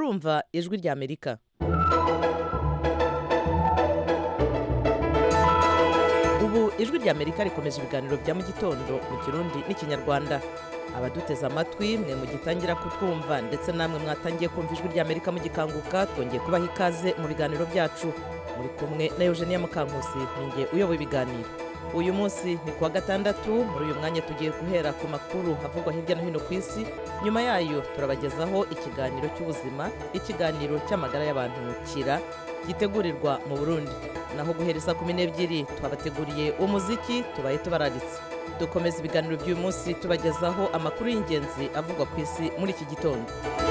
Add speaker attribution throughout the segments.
Speaker 1: murumva ijwi rya amerika ubu ijwi rya amerika rikomeje ibiganiro bya mu gitondo mu kirundi n'ikinyarwanda abaduteze amatwi mwe mugitangira kutwumva ndetse namwe mwatangiye kumva ijwi rya amerika mugikanguka twongeye kubaha ikaze mu biganiro byacu muri kumwe na eugenia mukankusi ninjye uyoboye ibiganiro uyu munsi ni kuwa gatandatu muri uyu mwanya tugiye guhera ku makuru havugwa hirya no hino ku isi nyuma yayo turabagezaho ikiganiro cy'ubuzima ikiganiro cy'amagara y'abantu kira gitegurirwa mu burundi naho guhereza kumi n'ebyiri twabateguriye umuziki tubaye tubararitse dukomeza ibiganiro by'uyu munsi tubagezaho amakuru y'ingenzi avugwa ku isi muri iki gitondo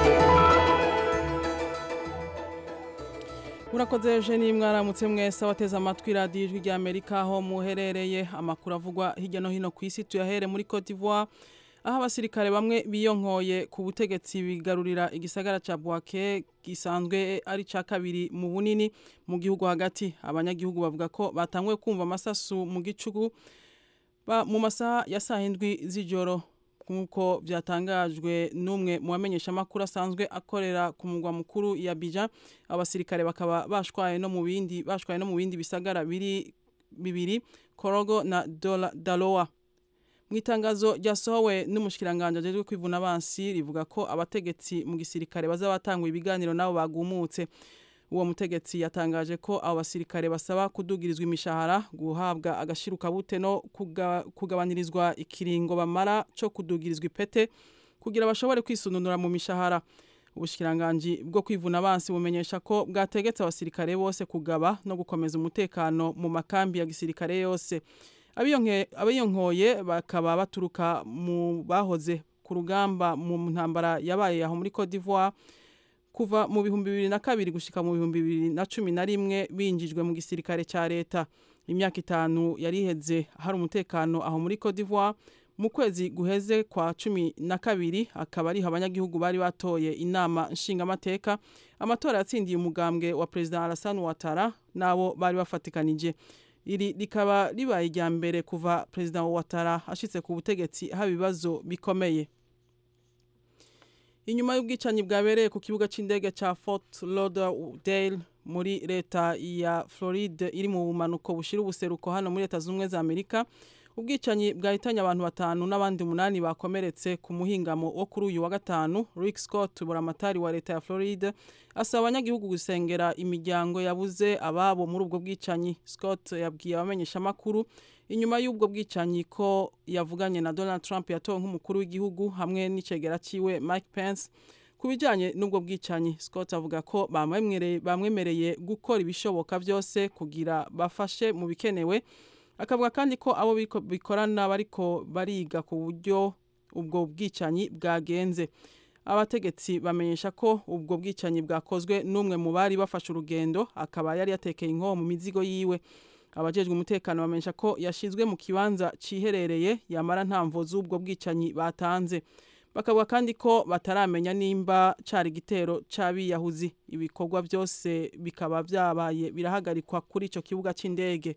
Speaker 2: urakoze eugenie mwaramutse mwese abateze amatwi radiyo ijwi rya amerika aho muherereye amakuru avugwa hirya no hino ku isi tuyahere muri cote d'ivoire aho abasirikare bamwe biyonkoye ku butegetsi bigarurira igisagara cya buwake gisanzwe ari cya kabiri mu bunini mu gihugu hagati abanyagihugu bavuga ko batanguye kumva amasasu mu gicugu mu masaha ya saa hindwi z'ijoro nk'uko byatangajwe n'umwe mu bamenyeshamakuru asanzwe akorera ku mugwa mukuru ya bija abasirikare bakaba bashwaye no mu bindi bashwaye no mu bindi bisagara biri bibiri korogo na dalowa mu itangazo ryasohowe n'umushikiranganje ajejwe kwivuna abansi rivuga ko abategetsi mu gisirikare baza batanguye ibiganiro nabo bagumutse uwo mutegetsi yatangaje ko abo basirikare basaba kudugirizwa imishahara guhabwa agashirukabute no kugabanirizwa ikiringo bamara cyo kudugirizwa ipete kugira bashobore kwisununura mu mishahara ubushikiranganji bwo kwivuna abansi bumenyesha ko bwategetse abasirikare bose kugaba no gukomeza umutekano mu makambi ya gisirikare yose abiyonkoye bakaba baturuka mu bahoze ku rugamba mu ntambara yabaye aho muri Cote d'Ivoire kuva mu bihumbi bibiri na kabiri gushika mu bihumbi bibiri na cumi na rimwe binjijwe mu gisirikare cya leta imyaka itanu yari iheze hari umutekano aho muri Cote d'Ivoire mu kwezi guheze kwa cumi na kabiri akaba ariho abanyagihugu bari batoye inama nshingamateka amatora yatsindiye umugambwe wa perezida Alassane Ouattara nabo bari bafatikanije iri rikaba ribaye irya mbere kuva perezida Ouattara ashitse ku butegetsi haba ibibazo bikomeye inyuma y'ubwicanyi bwabereye ku kibuga cy'indege cya Fort Lauderdale muri leta ya Floride iri mu bumanuko bushira ubuseruko hano muri leta z'ubumwe za Amerika ubwicanyi bwahitanye abantu batanu n'abandi umunani bakomeretse ku muhingamo wo kuri uyu wa gatanu Rick Scott buramatari wa leta ya Floride asaba abanyagihugu gusengera imiryango yabuze ababo muri ubwo bwicanyi Scott yabwiye abamenyeshamakuru inyuma y'ubwo bwicanyi ko yavuganye na Donald Trump yatowe nk'umukuru w'igihugu hamwe n'icegera ciwe Mike Pence ku bijyanye n'ubwo bwicanyi Scott avuga ko bamwemereye gukora ibishoboka byose kugira bafashe mu bikenewe akavuga kandi ko abo bikorana bariko bariga ku buryo ubwo bwicanyi bwagenze abategetsi bamenyesha ko ubwo bwicanyi bwakozwe n'umwe mu bari bafashe urugendo akaba yari yatekeye inkoho mu mizigo yiwe abajejwe umutekano bamenyesha ko yashizwe mu kibanza ciherereye yamara nta mvo z'ubwo bwicanyi batanze bakavuga kandi ko bataramenya nimba cari igitero c'abiyahuzi ibikorwa byose bikaba byabaye birahagarikwa kuri ico kibuga c'indege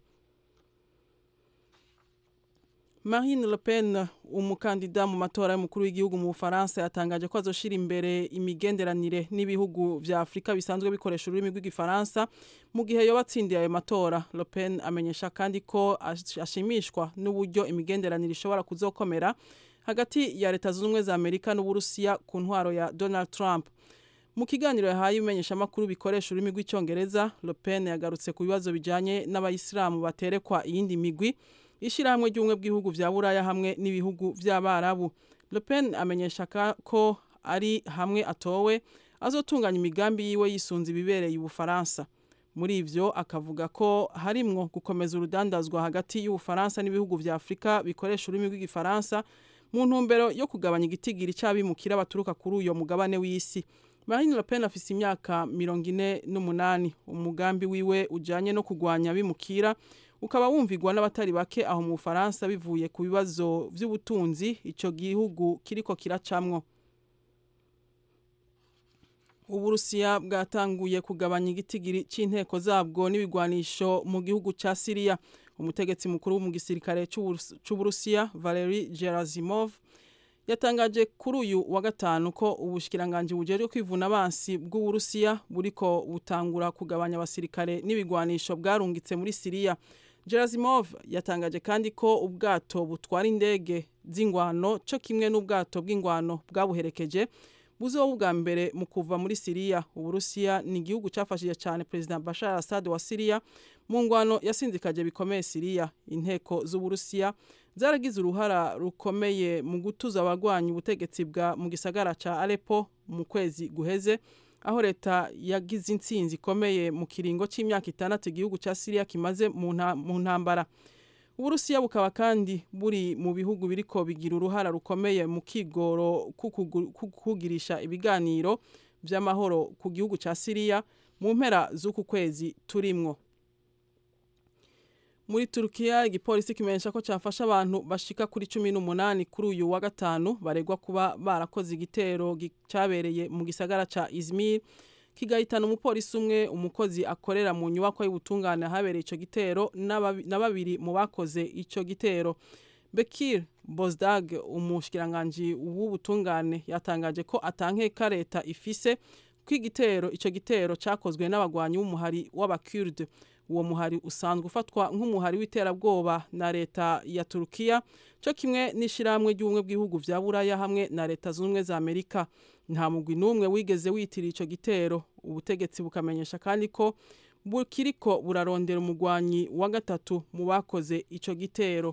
Speaker 2: Marine Le Pen umukandida mu matora y'umukuru w'igihugu mu Bufaransa yatangaje ko azoshira imbere imigenderanire n'ibihugu vya Afrika bisanzwe bikoresha ururimi rw'igifaransa mu gihe yoba atsindiye ayo matora Le Pen amenyesha kandi ko ashimishwa n'uburyo imigenderanire ishobora kuzokomera hagati ya leta zunze ubumwe za Amerika n'Uburusiya ku ntwaro ya Donald Trump mu kiganiro yahaye ibimenyeshamakuru bikoresha ururimi rw'icyongereza Le Pen yagarutse ku bibazo bijanye n'abayisilamu baterekwa iyindi migwi ishyirahamwe ry'ubumwe bw'ibihugu vya buraya hamwe n'ibihugu vy'abarabu Le Pen amenyesha ko ari hamwe atowe azotunganya imigambi yiwe yisunze ibibereye ubufaransa muri ivyo akavuga ko harimwo gukomeza urudandazwa hagati y'ubufaransa n'ibihugu vya afurika bikoresha ururimi rw'igifaransa mu ntumbero yo kugabanya igitigiri c'abimukira baturuka kuri uyo mugabane w'isi Marine Le Pen afise imyaka mirongo ine n'umunani umugambi wiwe ujanye no kugwanya abimukira ukaba wumvigwa n'abatari bake aho mu Bufaransa bivuye ku bibazo vy'ubutunzi ico gihugu kiriko kiracamwo Uburusiya bwatanguye kugabanya igitigiri c'inteko zabwo n'ibigwanisho mu gihugu ca Syria umutegetsi mukuru mu gisirikare c'Uburusiya Valery Gerasimov yatangaje kuri uyu wa gatanu ko ubushikiranganje bujejwe kwivuna abansi bw'uburusiya buriko butangura kugabanya abasirikare n'ibigwanisho bwarungitse muri siriya Gerasimov yatangaje kandi ko ubwato butwara indege z'ingwano cyo kimwe n'ubwato bw'ingwano bwabuherekeje buzoba ubwa mbere mu kuva muri Siriya Uburusiya ni igihugu cyafashije cyane President Bashar al-Assad wa Siriya mu ngwano yasindikaje bikomeye Siriya inteko z'Uburusiya zaragize uruhara rukomeye mu gutuza abagwanya ubutegetsi bwa mu gisagara ca Aleppo mu kwezi guheze aho leta yagize intsinzi ikomeye mu kiringo cy'imyaka itandatu igihugu cya Syria kimaze mu ntambara Uburusiya bukaba kandi buri mu bihugu biriko bigira uruhara rukomeye mu kigoro kugirisha ibiganiro by'amahoro ku gihugu cya Syria mu mpera z'uku kwezi turimwo muri Turkiya igipolisi kimenyesha ko cyafasha abantu bashika kuri cumi n'umunani kuri uyu wa gatanu baregwa kuba barakoze igitero cyabereye mu gisagara ca Izmir kigahitana umupolisi umwe umukozi akorera mu nyubako y'ubutungane habereye ico gitero na babiri mu bakoze ico gitero Bekir Bozdag umushikiranganje w'ubutungane yatangaje ko atankeka leta ifise ko igitero ico gitero cakozwe n'abagwanyi b'umuhari w'abakurde uwo muhari usanzwe ufatwa nk'umuhari w'iterabwoba na leta ya Turkiya cyo kimwe n'ishiramwe ry'ubumwe bw'ibihugu vya Buraya hamwe na leta z'ubumwe za Amerika nta mugwi n'umwe wigeze witira ico gitero ubutegetsi bukamenyesha kandi ko bukiriko burarondera umugwanyi wa gatatu mu bakoze ico gitero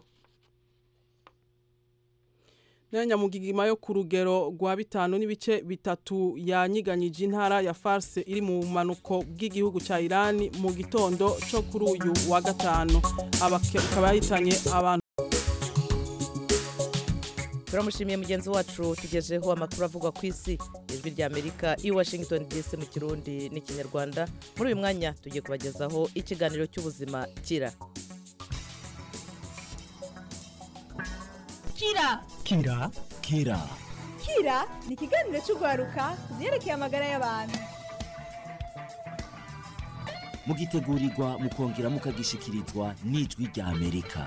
Speaker 2: Nyamugigima yo ku rugero rwa bitanu n'ibice bitatu yanyiganyije intara ya Farse iri mu manuko bw'igihugu ca Iran mu gitondo cyo kuri uyu wa gatanu abakaba yahitanye abantu
Speaker 1: turamushimiye mugenzi wacu tugejeho amakuru avugwa ku isi ijwi rya amerika i washington dc mu kirundi n'ikinyarwanda muri uyu mwanya tugiye kubagezaho ikiganiro cy'ubuzima kira
Speaker 3: kira
Speaker 4: kira kira
Speaker 3: kira ni ikiganiro cy'urwaruka ku byerekeye amagara y'abantu
Speaker 4: mugitegurirwa mukongera mukagishikirizwa n'ijwi rya amerika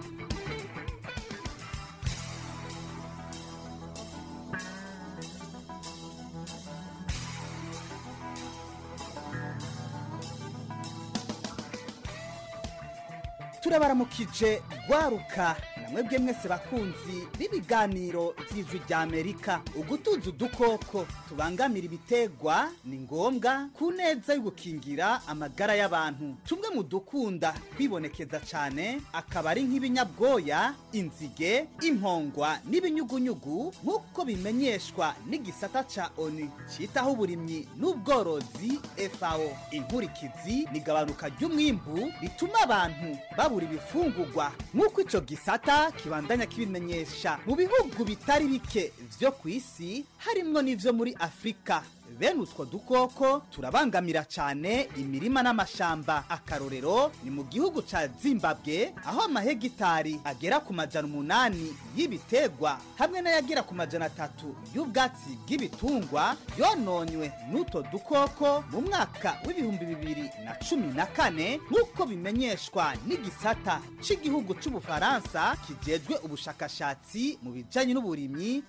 Speaker 5: turabaramukije rwaruka namwebwe mwese bakunzi b'ibiganiro by'ijwi rya amerika ugutuza udukoko tubangamira ibitegwa ni ngombwa ku neza y'ugukingira amagara y'abantu tumwe mu dukunda kwibonekeza cyane akaba ari nk'ibinyabwoya inzige impongwa n'ibinyugunyugu nk'uko bimenyeshwa n'igisata ca oni cyitaho uburimyi n'ubworozi fao inkurikizi ni igabanuka ry'umwimbu rituma abantu babura ibifungurwa nk'uko ico gisata kibandanya kibimenyesha mu bihugu bitari bike vyo ku isi harimwo n'ivyo muri afurika bene utwo dukoko turabangamira cyane imirima n'amashamba akarorero ni mu gihugu ca zimbabwe aho amahegitari agera ku majana umunani y'ibitegwa hamwe n'ayagera ku majana atatu y'ubwatsi bw'ibitungwa yononywe n'utwo dukoko mu mwaka w'ibihumbi bibiri na cumi na kane nk'uko bimenyeshwa n'igisata cy'igihugu c'ubufaransa kijejwe ubushakashatsi mu bijanye n'uburimyi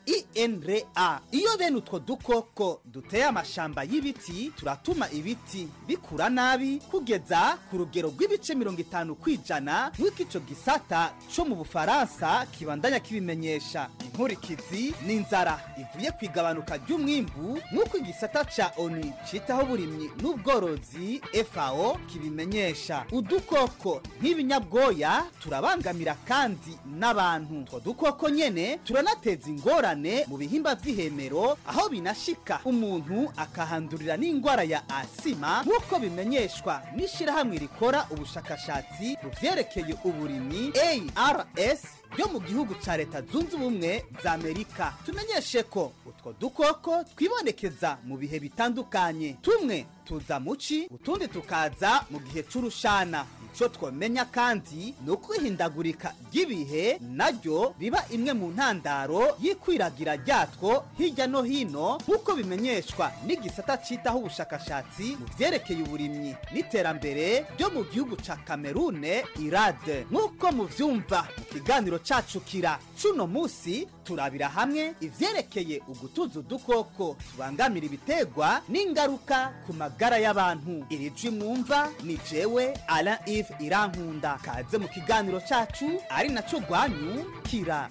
Speaker 5: inra iyo bene utwo dukoko duteye amashamba y'ibiti turatuma ibiti bikura nabi kugeza ku rugero rw'ibice mirongo itanu kwijana nk'uko ico gisata co mu bufaransa kibandanya kibimenyesha inkurikizi n'inzara ivuye ku igabanuka ry'umwimbu nk'uko igisata ca onu citaho uburimyi n'ubworozi fao kibimenyesha udukoko nk'ibinyabwoya turabangamira kandi n'abantu utwo dukoko nyene turanateza ingorane mu bihimba vy'ihemero aho binashika umuntu akahandurira n'indwara ya asima nk'uko bimenyeshwa n'ishirahamwe rikora ubushakashatsi mu vyerekeye uburimyi ars ryo mu gihugu ca leta zunze ubumwe za amerika tumenyeshe ko utwo dukoko twibonekeza mu bihe bitandukanye tumwe tuza muci utundi tukaza mu gihe c'urushana ico twomenya kandi ni uko ihindagurika ry'ibihe naryo riba imwe mu ntandaro y'ikwiragira ryatwo hirya no hino nk'uko bimenyeshwa n'igisata citaho ubushakashatsi mu vyerekeye uburimyi n'iterambere ryo mu gihugu ca kamerune irade nk'uko muvyumva mu kiganiro cacu kira cuno musi turabira hamwe ivyerekeye ugutuza udukoko tubangamira ibitegwa n'ingaruka ku magara y'abantu iri jwi mwumva ni jewe alain ive irankunda kaze mu kiganiro cacu ari naco rwanyu kira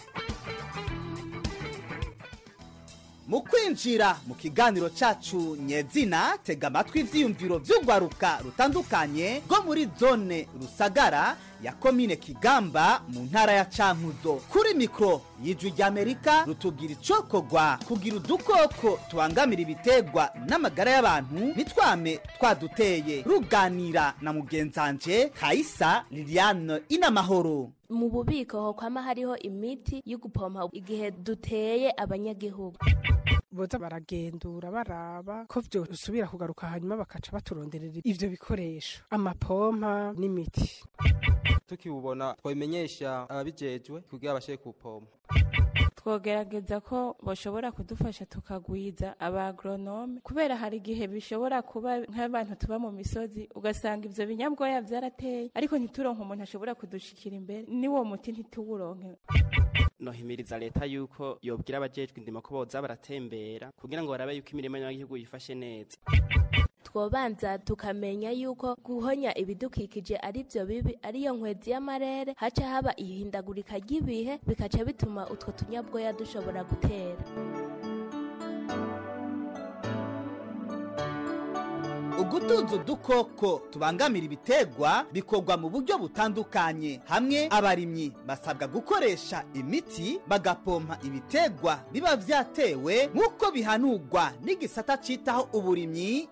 Speaker 5: mu kwinjira mu kiganiro cacu nyezina tega amatwi ivyiyumviro vy'urwaruka rutandukanye rwo muri zone rusagara ya komine kigamba mu ntara ya cankuzo kuri mikoro y'ijwi ry'amerika rutubwira icokorwa kugira udukoko tubangamira ibitegwa n'amagara y'abantu nitwame twaduteye ruganira na mugenzanje kayisa liliane inamahoro
Speaker 6: mu bubiko ho kwama hariho imiti yo gupompa igihe duteye abanyagihugu
Speaker 7: boza baragendura baraba ko vyo usubira kugaruka hanyuma bakaca baturonderera ivyo bikoresho amapompa n'imiti
Speaker 8: tukibubona twabimenyesha ababijejwe kugira bashe kupompa
Speaker 9: twogerageza ko bashobora kudufasha tukagwiza abagronome kubera hari igihe bishobora kuba nk'abantu tuba mu misozi ugasanga ivyo binyabwoya vyarateye ariko ntituronke umuntu ashobora kudushikira imbere niwo muti ntituwuronke
Speaker 10: nohimiriza leta yuko yobwira abajejwe indimo ko boza baratembera kugira ngo barabe yuko imirimo y'abanyagihugu yifashe neza
Speaker 6: twobanza tukamenya yuko guhonya ibidukikije ari byo bibi ariyo nkwezi y'amarere haca haba ihindagurika ry'ibihe bikaca bituma utwo tunyabwoya dushobora gutera
Speaker 5: ugutuza udukoko tubangamira ibitegwa bikorwa mu buryo butandukanye hamwe abarimyi basabwa gukoresha imiti bagapompa ibitegwa biba vyatewe nk'uko bihanurwa n'igisata citaho uburimyi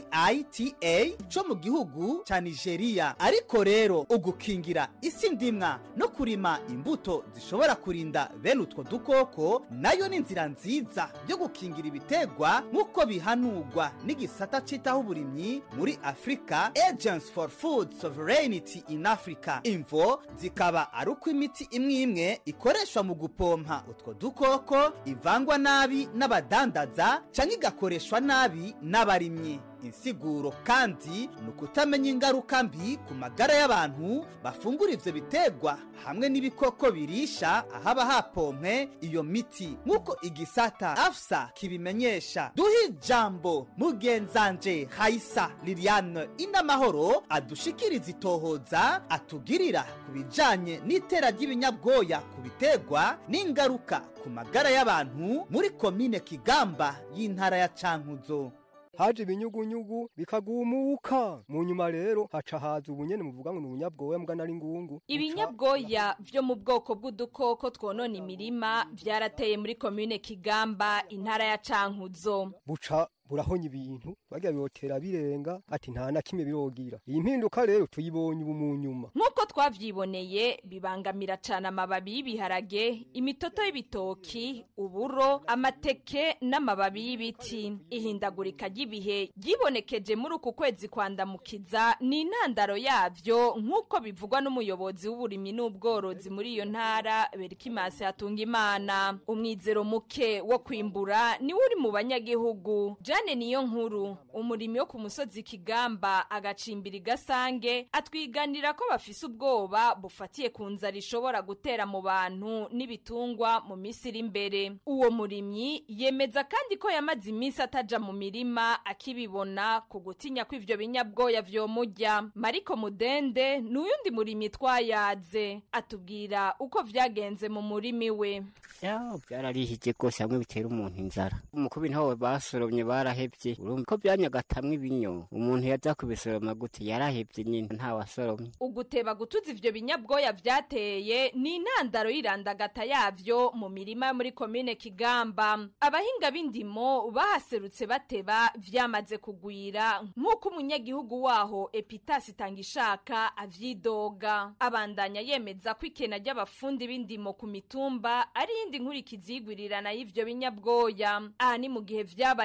Speaker 5: iita co mu gihugu ca nigeria ariko rero ugukingira isi ndimwa no kurima imbuto zishobora kurinda bene utwo dukoko nayo ni inzira nziza yo gukingira ibitegwa nk'uko bihanurwa n'igisata citaho uburimyi muri afurika agents for food sovereignty in africa imvo zikaba ari uko imiti imwe imwe ikoreshwa mu gupompa utwo dukoko ivangwa nabi n'abadandaza cyangwa igakoreshwa nabi n'abarimyi insiguro kandi ni ukutamenya ingaruka mbi ku magara y'abantu bafungura ivyo bitegwa hamwe n'ibikoko birisha ahaba hapompwe iyo miti nk'uko igisata afsa kibimenyesha duhe ijambo mugenzanje hayisa liliane inamahoro adushikiriza itohoza atugirira ku bijanye n'itera ry'ibinyabwoya ku bitegwa n'ingaruka ku magara y'abantu muri komine kigamba y'intara ya cankuzo
Speaker 11: haje ibinyugunyugu bikagumuka mu nyuma rero haca haza ubunyene muvuga ngo ni ubunyabwoya mbwa nari ngungu
Speaker 12: ibinyabwoya vyo mu bwoko bw'udukoko twonona imirima vyarateye muri komine kigamba intara ya cankuzo
Speaker 11: buca burahonya ibintu bagira bibotera birenga ati nta na kimwe birogira iyi mpinduka rero tuyibonye ubu mu nyuma
Speaker 12: nk'uko twavyiboneye bibangamira cane amababi y'ibiharage imitoto y'ibitoki uburo amateke n'amababi y'ibiti ihindagurika ry'ibihe ryibonekeje muri uku kwezi kwandamukiza ni intandaro yavyo nk'uko bivugwa n'umuyobozi w'uburimyi n'ubworozi muri iyo ntara berikimasi hatunga imana umwizero muke wo kwimbura niwe uri mu banyagihugu jane niyo nkuru umurimi wo ku musozi kigamba agacimbira igasange atwiganira ko bafise ubwoba bufatiye ku nzara ishobora gutera mu bantu n'ibitungwa mu minsi iri imbere uwo murimyi yemeza kandi ko yamaze iminsi ataja mu mirima akibibona ku gutinya ko ivyo binyabwoya vyomurya mariko mudende ni uyundi murimyi twayaze atubwira uko vyagenze mu murimi we
Speaker 13: byararihije rwose hamwe bitera umuntu inzara umukubi ntawe basoromye barahebye urumva ko byanyagatamwe ibinyo umuntu yaza kubisoroma gute yarahebye nyine ntawasoromye
Speaker 12: uguteba gutuza ivyo binyabwoya vyateye ni intandaro y'irandagata yavyo mu mirima yo muri komine kigamba abahinga b'indimo bahaserutse bateba vyamaze kugwira nk'uko umunyagihugu waho epitasi itangishaka avyidoga abandanya yemeza ko ikena ry'abafundi b'indimo ku mitumba ari iyindi nkurikizi y'igwirirana y'ivyo binyabwoya aha ni mu gihe vyabaye ngombwa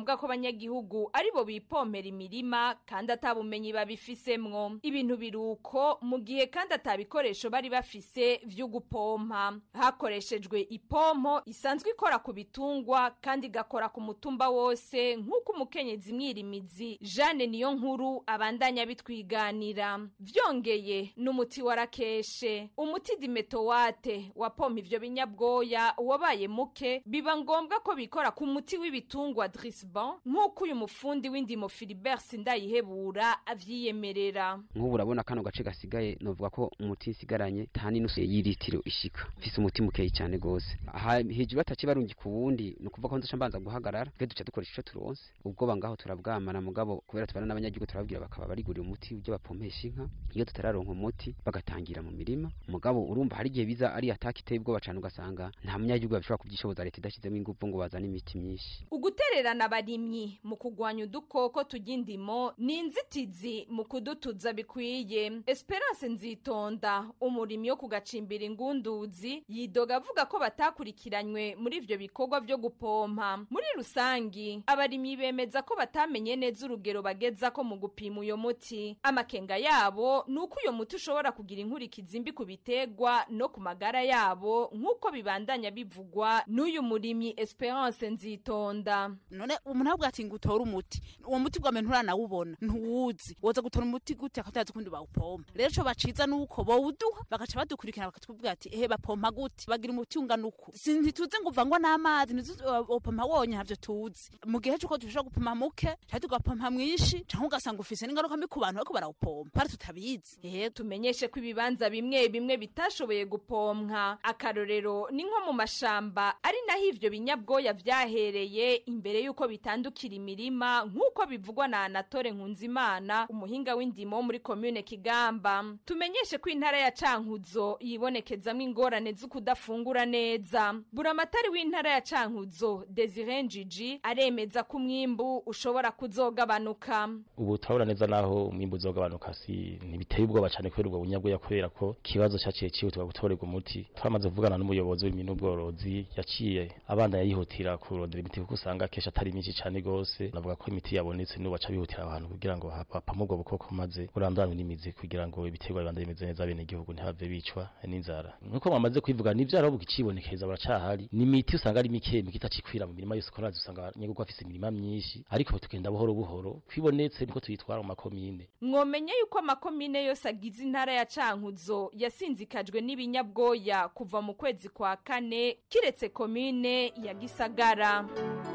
Speaker 12: ngombwa ko abanyagihugu aribo bipompera imirima kandi atabumenyi babifisemwo ibintu biruko mu gihe kandi atabikoresho bari bafise vyo gupompa hakoreshejwe ipompo isanzwe ikora ku bitungwa kandi igakora ku mutumba wose nk'uko umukenyezi mwirimizi Jeanne niyo nkuru abandanya bitwiganira vyongeye n'umuti warakeshe umuti dimetowate wapompa ivyo binyabwoya wabaye muke biba ngombwa ko bikora ku muti w'ibitungwa Drisban nk'uko uyu mufundi w'indimo Philibert Sindayihebura avyiyemerera
Speaker 14: nk'ubu urabona kano gace gasigaye novuga ko umuti nsigaranye nta n'inusu y'iritiro ishika mfise umuti mukeyi cyane gose aha hejuru bataci barungi ku wundi ni ukuvuga ko nzoca mbanza guhagarara twe duca dukoresha ico turonse ubwoba ngaho turabwamana mugabo kubera tubana n'abanyagihugu turababwira bakaba barigurira umuti ujya bapompesha inka iyo tutararonka umuti bagatangira mu mirima mugabo urumva hari igihe biza ari ataka iteye ubwoba cane ugasanga nta munyagihugu bashobora kubyishoboza leta idashizemo ingufu ngo bazane imiti myinshi
Speaker 12: ugutererana abarimyi mu kugwanya udukoko turya indimo ni inzitizi mu kudutuza bikwiye esperance nzitonda umurimyi wo kugacimbira ingunduzi yidoga avuga ko batakurikiranywe muri ivyo bikorwa vyo gupompa muri rusangi abarimyi bemeza ko batamenye neza urugero bageza ko mu gupima uyo muti amakenga yabo ni uko uyo muti ushobora kugira inkurikizi mbi ku biterwa no ku magara yabo nk'uko bibandanya bivugwa n'uyu murimyi esperance nzitonda
Speaker 15: none umuntu avuga ati ngo utore umuti uwo muti bwa mbere nturanawubona ntuwuzi woza gutora umuti gute akatazi ukundi bawupompa rero ico baciza nuko bowuduha bagaca badukurikirana bakatubwira ati ehe bapompa gute bagira umuti ungana uku Si- ntituzi ngo uvangwa n'amazi ntituzi upompa wonye ntavyo tuzi mu gihe c'uko dushobora gupompa muke canke tugapompa mwinshi canke ugasanga ufise n'ingaruka mbi ku bantu bariko barawupompa ari tutabizi
Speaker 12: ehe tumenyeshe ko ibibanza bimwe bimwe bitashoboye gupompwa akarorero ni nko mu mashamba ari naho ivyo binyabwoya vyahereye imbere y'uko bitandukira imirima nk'uko bivugwa na anatole nkunzimana umuhinga w'indimo wo muri komune kigamba tumenyeshe ko intara ya cankuzo yibonekezamwo ingorane z'ukudafungura neza buramatari w'intara ya cankuzo desire njiji aremeza ko umwimbu ushobora kuzogabanuka
Speaker 16: ubu turabona neza naho umwimbu uzogabanuka si ntibiteye ubwoba cyane kubera ubwo bunyabwoya kubera ko ikibazo cyaciye cyihutirwa gutorerwa umuti twamaze kuvugana n'umuyobozi w'ibintu n'ubworozi yaciye abana yayihutira kurondera imiti kuko usanga kenshi atari myinshi cyane gose navuga ko imiti yabonetse n'ubu baca bihutira abantu kugira ngo bapame ubwo bukoko maze burandanwe n'imizi kugira ngo ibiterwa bibande bimeze neza bene igihugu ntihave bicwa n'inzara nkuko mwamaze kubivuga n'ivyaro bukicibonekeza buracahari n'imiti usanga ari mike mike itacikwira mu mirima yose korazi usanga nyego afise imirima myinshi ariko tugenda buhoro buhoro kwibonetse niko tuyitwara mu makomine
Speaker 12: mwomenye yuko amakomine yose agize intara ya cankuzo yasinzikajwe n'ibinyabwoya kuva mu kwezi kwa kane kiretse komine ya gisagara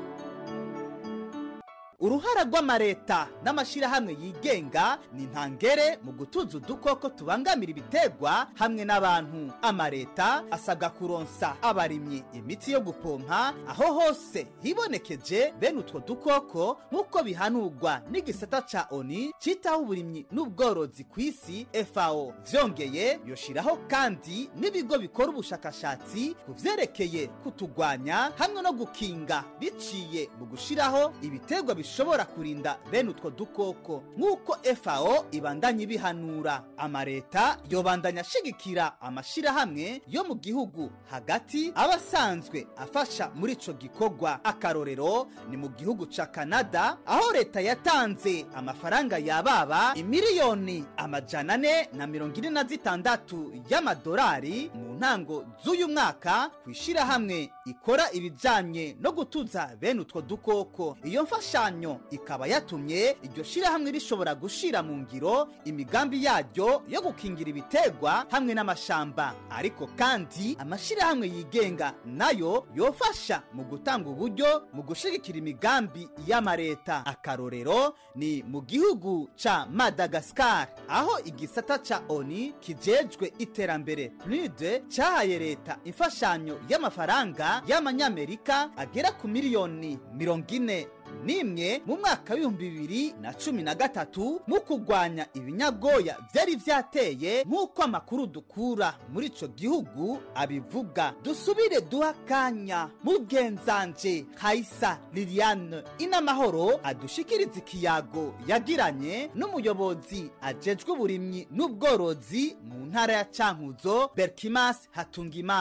Speaker 5: uruhara rw'amareta n'amashyirahamwe yigenga ni ntangere mu gutuza udukoko tubangamira ibiterwa hamwe n'abantu amareta asabwa kuronsa abarimyi imiti yo gupompa aho hose hibonekeje bene utwo dukoko nk'uko bihanurwa n'igisata ca oni citaho uburimyi n'ubworozi ku isi fao vyongeye yoshiraho kandi n'ibigo bikora ubushakashatsi ku vyerekeye kutugwanya hamwe no gukinga biciye mu gushiraho ibiterwa bishobora kurinda bene utwo dukoko nk'uko fao ibandanya ibihanura amareta yobandanya ashigikira amashirahamwe yo mu gihugu hagati aba asanzwe afasha muri ico gikorwa akarorero ni mu gihugu ca kanada aho leta yatanze amafaranga yababa imiliyoni amajana ane na mirongo ine na zitandatu y'amadolari mu ntango z'uyu mwaka ku ishirahamwe ikora ibijanye no gutuza bene utwo dukoko iyo mfashanyo ikaba yatumye iryo shirahamwe rishobora gushira mu ngiro imigambi yaryo yo gukingira ibiterwa hamwe n'amashamba ariko kandi amashirahamwe yigenga nayo yofasha mu gutanga uburyo mu gushigikira imigambi y'amareta akarorero ni mu gihugu ca madagasikari aho igisata ca oni kijejwe iterambere pnude cyahaye leta imfashanyo y'amafaranga y'amanyamerika agera ku miliyoni mirongo ine nimwe mu mwaka w'ibihumbi bibiri na cumi na gatatu mu kurwanya ibinyabwoya byari byateye nk'uko amakuru dukura muri ico gihugu abivuga dusubire duha akanya mugenzanje kaisa liliane inamahoro adushikiriza ikiyago yagiranye n'umuyobozi ajejwe uburimyi n'ubworozi mu ntara ya cankuzo berkimas hatungimana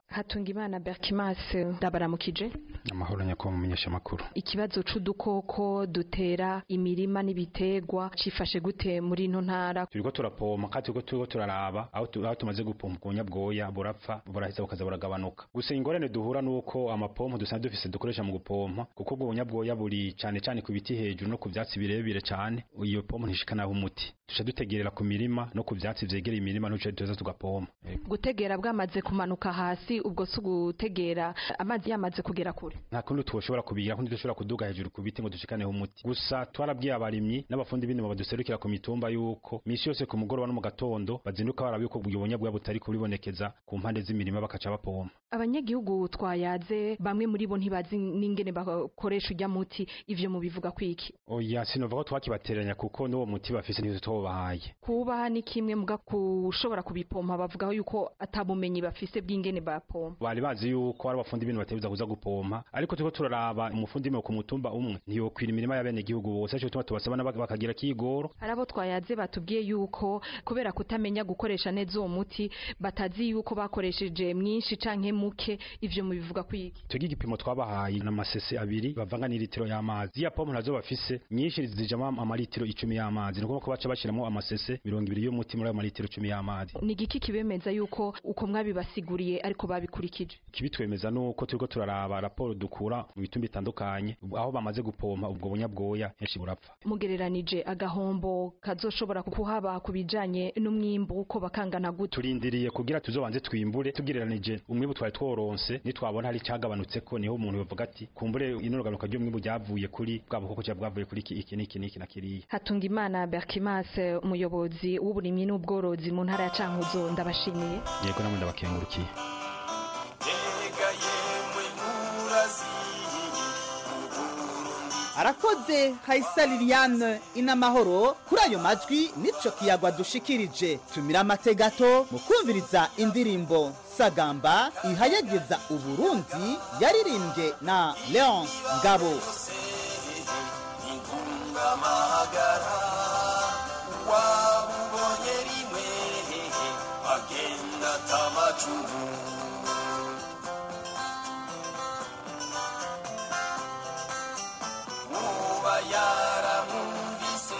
Speaker 17: Hatungimana Berkimas ndabaramukije
Speaker 18: amahoro nyakubahwa mumenyesha amakuru
Speaker 17: ikibazo c'udukoko dutera imirima n'ibitegwa cifashe gute muri ino ntara
Speaker 18: turiko turapompa kandi turiko turiko turaraba aho tu- aho tumaze gupompa ubwonya bwoya burapfa buraheza bukaza buragabanuka gusa ingorane duhura nuko amapompo dusanzwe dufise dukoresha mu gupompa kuko ubwo bunya bwoya buri cane cane ku biti hejuru no ku vyatsi birebire cane iyo pompo ntishikanaho umuti duca dutegerera ku mirima no ku vyatsi vyegereye imirima ntuce tuza tugapompa Ego.
Speaker 17: gutegera bwamaze kumanuka hasi ubwo si ugutegera amazi yamaze kugera kure
Speaker 18: nta kundi twoshobora kubigira kundi dushobora kuduga hejuru ku biti ngo dushikaneho umuti gusa twarabwiye abarimyi n'abafundi b'indimo baduserukira ku mitumba yuko misi yose ku mugoroba no mu gatondo bazinduka baraba yuko ubwo bunya bwoya butari kubibonekeza ku mpande z'imirima bakaca bapompa
Speaker 17: abanyagihugu twayaze bamwe muri bo ntibazi n'ingene bakoresha ujya muti ivyo mubivuga kwiki
Speaker 18: oya sinova ko twakibateranya kuko n'uwo muti bafise nivyo twobahaye
Speaker 17: kuba ni kimwe muga kushobora kubipompa bavugaho yuko atabumenyi bafise bw'ingene bapompa
Speaker 18: bari bazi yuko ari abafundi b'indimo batebuza kuza gupompa ariko turiko turaraba umufundi w'indimo ku mutumba umwe ntiyokwira imirima y'abenegihugu bose arico gituma tubasaba nabo bakagira kigoro
Speaker 17: hari abo twayaze batubwiye yuko kubera kutamenya gukoresha neza uwo muti batazi yuko bakoresheje mwinshi canke muke ivyo mubivuga kwiki
Speaker 18: tugira igipimo twabahaye n'amasese abiri bavanga n'ilitiro y'amazi ziriya pompo nazo bafise nyinshi zijamwo amaritiro icumi y'amazi ni ukuvuga ko baca bashiramwo amasese mirongo ibiri y'umuti muri ayo maritiro icumi y'amazi
Speaker 17: ni igiki kibemeza yuko uko mwabibasiguriye ariko babikurikije
Speaker 18: kibitwemeza nuko turiko turaraba raporo dukura mu bitumba bitandukanye aho bamaze gupompa ubwo bunya bwoya henshi burapfa
Speaker 17: mugereranije agahombo kazoshobora kuhaba ku bijanye n'umwimbu uko bakangana gute
Speaker 18: turindiriye kugira tuzobanze twimbure tugereranije umwimbu twari tworonse nitwabona hari icagabanutseko niho umuntu yovuga ati kumbure ino gabanuka ry'umwimbu ryavuye kuri bwa bukoko cyangwa bwavuye kuri iki iki n'iki n'iki na kiriya
Speaker 17: Hatungimana Berkimas umuyobozi w'uburimyi n'ubworozi mu ntara ya Cankuzo ndabashimiye
Speaker 18: yego namwe ndabakengurukiye
Speaker 5: arakoze Kaisa Liliane inamahoro kuri ayo majwi nico kiyagwa dushikirije tumira amate gato mu kumviriza indirimbo sagamba ihayageza uburundi yaririmbye na Leonce Ngabo
Speaker 19: amahagara wabubonye rimwe agenda atamacumu muba yaramwumvise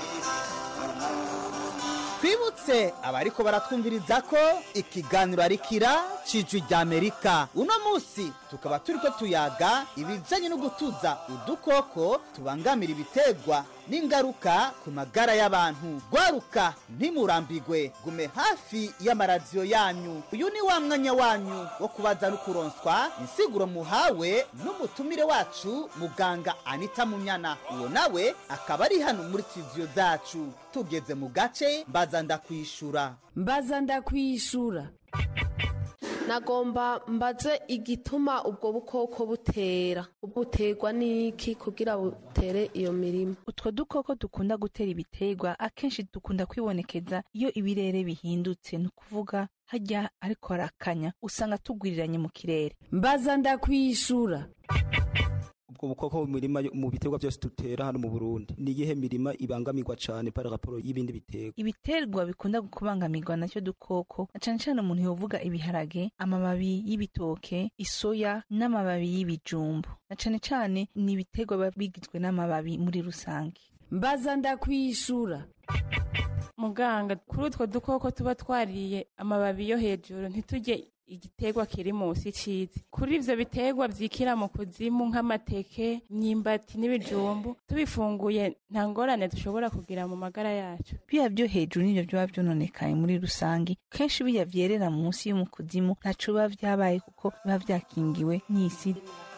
Speaker 5: twibutse abariko baratwumviriza ko ikiganiro ari kira cijwi rya amerika uno munsi tukaba turiko tuyaga ibijanye no gutuza udukoko tubangamira ibitegwa n'ingaruka ku magara y'abantu gwaruka ntimurambigwe gume hafi y'amaradiyo yanyu uyu ni wa mwanya wanyu wo kubaza no kuronswa insiguro muhawe n'umutumire wacu muganga anita munyana uwo nawe akaba ari hano muri studio zacu tugeze mu gace mbaza ndakwishura
Speaker 20: mbaza ndakwishura nagomba mbaze igituma ubwo bukoko butera buterwa n'iki kugira butere iyo mirima
Speaker 21: utwo dukoko dukunda gutera ibiterwa akenshi dukunda kwibonekeza iyo ibirere bihindutse ni ukuvuga hajya ariko harakanya usanga tugwiriranye mu kirere
Speaker 20: mbaza ndakwishura
Speaker 22: ubwo bukoko mu mirima yo- mu biterwa byose dutera hano mu Burundi ni iyihe mirima ibangamirwa cane par rapport y'ibindi biterwa
Speaker 21: ibiterwa bikunda kubangamirwa nacyo dukoko na cane cane umuntu yovuga ibiharage amababi y'ibitoke isoya n'amababi y'ibijumbu na cane cane ni ibiterwa biba bigizwe n'amababi muri rusange
Speaker 20: mbaza ndakwishura
Speaker 9: muganga kuri utwo dukoko tuba twariye amababi yo hejuru ntitujye igiterwa kiri munsi cizi kuri ivyo biterwa vyikira mu kuzimu nk'amateke imyimbati n'ibijumbu tubifunguye nta ngorane dushobora kugira mu magara yacu
Speaker 21: biya byo hejuru nivyo biba vyononekaye muri rusange kenshi biya vyerera munsi yo mu kuzimu ntaco biba vyabaye kuko biba vyakingiwe n'isi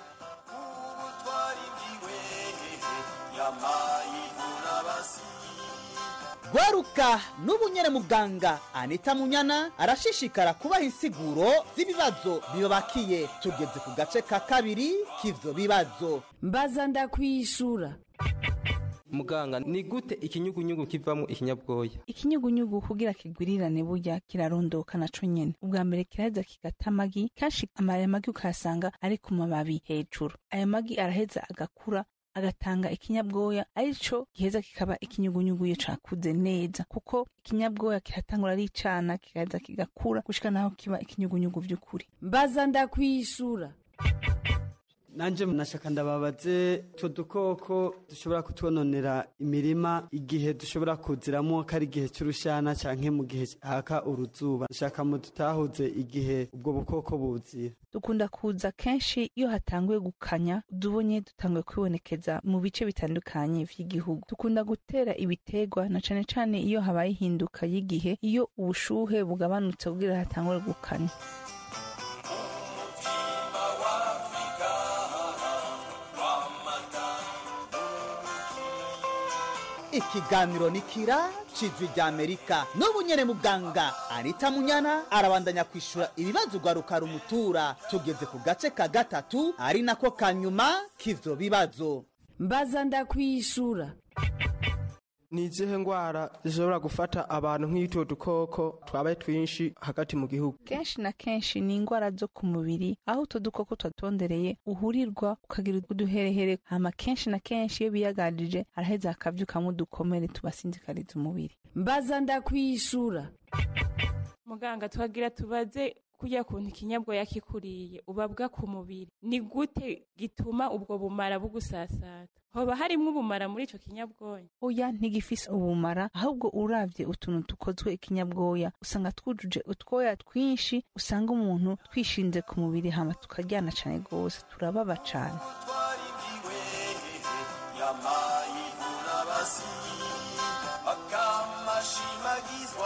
Speaker 5: gwaruka n'ubu nyene muganga anita munyana arashishikara kubaha insiguro z'ibibazo bibabakiye tugeze ku gace ka kabiri k'ivyo bibazo
Speaker 20: mbaza ndakwishura
Speaker 8: muganga ni gute ikinyugunyugu kivamo ikinyabwoya
Speaker 21: ikinyugunyugu kugira kigwirirane burya kirarondoka naco nyene ubwa mbere kiraheza kigata amagi kenshi aya magi ukayasanga ari ku mababi hejuru aya magi araheza agakura agatanga ikinyabwoya arico giheza kikaba ikinyugunyugu iyo cakuze neza kuko ikinyabwoya kiratangura ari icana kikaza kigakura gushika naho kiba ikinyugunyugu vy'ukuri
Speaker 1: mbaza ndakwishura
Speaker 2: nanje nashaka ndababaze utwo dukoko dushobora kutwononera imirima igihe dushobora kuziramo ko ari igihe cy'urushana canke mu gihe haka uruzuba nshaka mu dutahuze igihe ubwo bukoko buzira
Speaker 21: dukunda kuza kenshi iyo hatanguye gukanya udubonye dutanguye kwibonekeza mu bice bitandukanye vy'igihugu dukunda gutera ibitegwa na cane cane iyo habaye ihinduka y'igihe iyo ubushuhe bugabanutse kugira hatangure gukanya
Speaker 5: ikiganiro ni kira cijwi rya amerika n'ubu nyene muganga anita munyana arabandanya kwishura ibibazo ugwaruka rumutura tugeze ku gace ka gatatu ari nako kanyuma k'ivyo bibazo
Speaker 1: mbaza ndakwishura
Speaker 23: ni izihe ndwara zishobora gufata abantu nk'utwo dukoko twabaye twinshi hagati mu gihugu
Speaker 21: kenshi na kenshi ni ingwara zo ku mubiri aho utwo dukoko twatondereye uhurirwa ukagira uduherehere hama kenshi na kenshi iyo biyagarije araheza akavyukamwo udukomere tubasinzikariza umubiri
Speaker 1: mbaza ndakwishura
Speaker 9: muganga twagira tubaze kurya kuntu ikinyabwoya kikuriye ubabwa ku mubiri ni gute gituma ubwo bumara bugusasata hoba harimwo ubumara muri ico kinyabwoya
Speaker 21: oya ntigifise ubumara ahubwo uravye utuntu dukozwe ikinyabwoya usanga twujuje utwoya twinshi usanga umuntu twishinze ku mubiri hama tukaryana cane gose turababa cane
Speaker 19: yamayivuna basi akamashimagizwa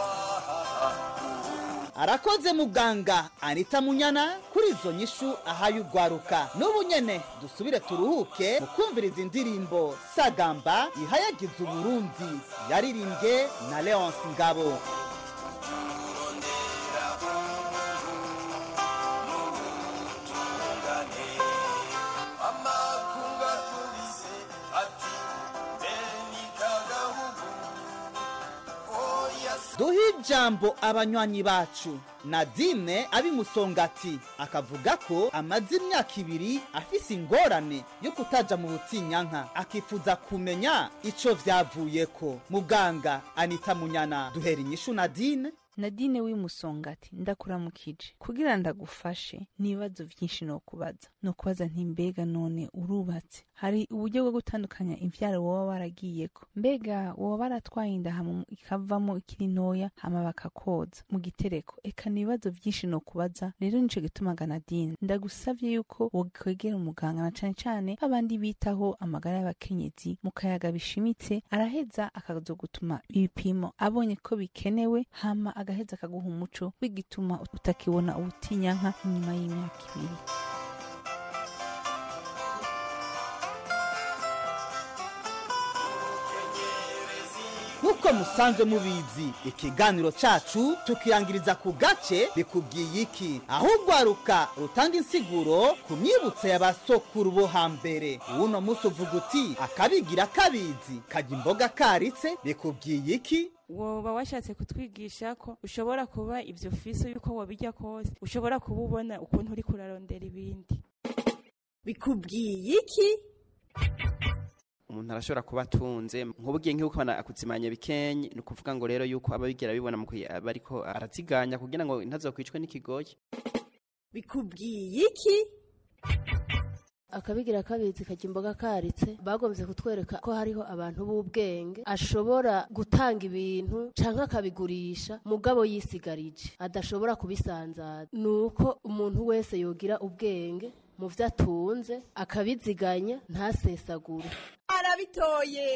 Speaker 5: arakoze muganga anita munyana kuri izo nyishu ahaye ugwaruka n'ubu nyene dusubire turuhuke mu kumviriza indirimbo sagamba ihayagiza uburundi yaririmbwe na leonce ngabo
Speaker 19: amakunga tubise ati beni kagahugu oya
Speaker 5: duhe ijambo abanywanyi bacu nadine abimusongati akavuga ko amaze imyaka ibiri afise ingorane yo kutaja mu butinyanka akifuza kumenya ico vyavuyeko muganga anita munyana duhera inyishu nadine
Speaker 21: nadine w'imusongati ndakuramukije kugira ndagufashe n'ibibazo vyinshi nokubaza nokubaza nti mbega none urubatse hari uburyo bwo gutandukanya imvyaro woba waragiyeko mbega woba baratwaye inda hama ikavamo ikiri ntoya hama bakakoza mu gitereko eka n'ibibazo vyinshi nokubaza rero nico gituma ganadine ndagusavye yuko wokwegera umuganga na cane cane babandi bitaho amagara y'abakenyezi mu kayaga bishimitse araheza akazogutuma ibipimo abonye ko bikenewe hama agaheza akaguha umuco w'igituma utakibona ubutinyanka inyuma y'imyaka ibiri
Speaker 5: nk'uko musanzwe mubizi ikiganiro cacu tukirangiriza ku gace bikubwiye iki aho ugwaruka rutanga insiguro ku myibutso y'abasokuru bo hambere uno munsi uvuga uti akabigira kabizi kajya imboga karitse bikubwiye iki
Speaker 9: woba washatse kutwigisha ko ushobora kuba ivyo fise yuko wabijya kose ushobora kuba ubona ukuntu uri kurarondera ibindi
Speaker 1: bikubwiye iki
Speaker 10: umuntu arashobora kuba atunze nk'ubugiye nk'uko akuzimanya bikenye ni ukuvuga ngo rero yuko ababigira bibona mu gihe aba ariko araziganya kugira ngo ntazokwicwe n'ikigoyi
Speaker 1: bikubwiye iki
Speaker 24: akabigira kabizi kajya imboga karitse bagombye kutwereka ko hariho abantu b'ubwenge ashobora gutanga ibintu canke akabigurisha mugabo yisigarije adashobora kubisanzaza ni uko umuntu wese yogira ubwenge mu vyo atunze akabiziganya ntasesagure
Speaker 1: arabitoye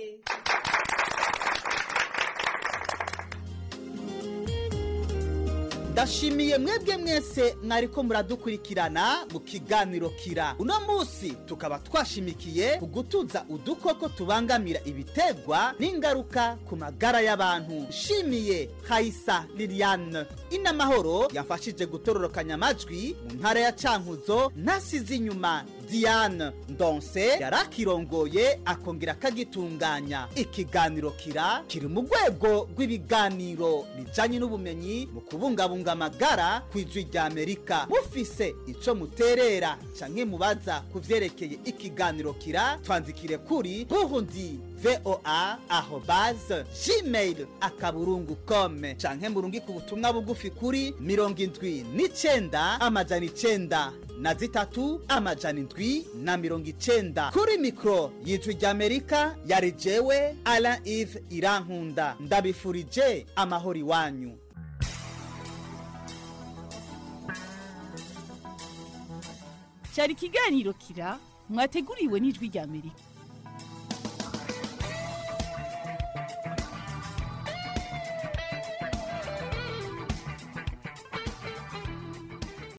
Speaker 5: ndashimiye mwebwe mwese mwariko muradukurikirana mu kiganiro kira uno munsi tukaba twashimikiye ku gutuza udukoko tubangamira ibitegwa n'ingaruka ku magara y'abantu nshimiye hayisa liliane inamahoro yafashije gutororokanya amajwi mu ntara ya cankuzo ntasize inyuma diane ndonse yarakirongoye akongera akagitunganya ikiganiro kira kiri mu rwego rw'ibiganiro bijanye n'ubumenyi mu kubungabunga amagara ku ijwi rya amerika mufise ico muterera canke mubaza ku vyerekeye ikiganiro kira twandikire kuri burundi voa arobase gmail akaburungu com canke murungike ubutumwa bugufi kuri mirongo indwi n'icenda amajana icenda na zitatu amajana indwi na mirongo icenda kuri mikoro y'ijwi ry'amerika yari jewe alain ive irankunda ndabifurije amahoro iwanyu
Speaker 3: cyari ikiganiro kira mwateguriwe n'ijwi ry'amerika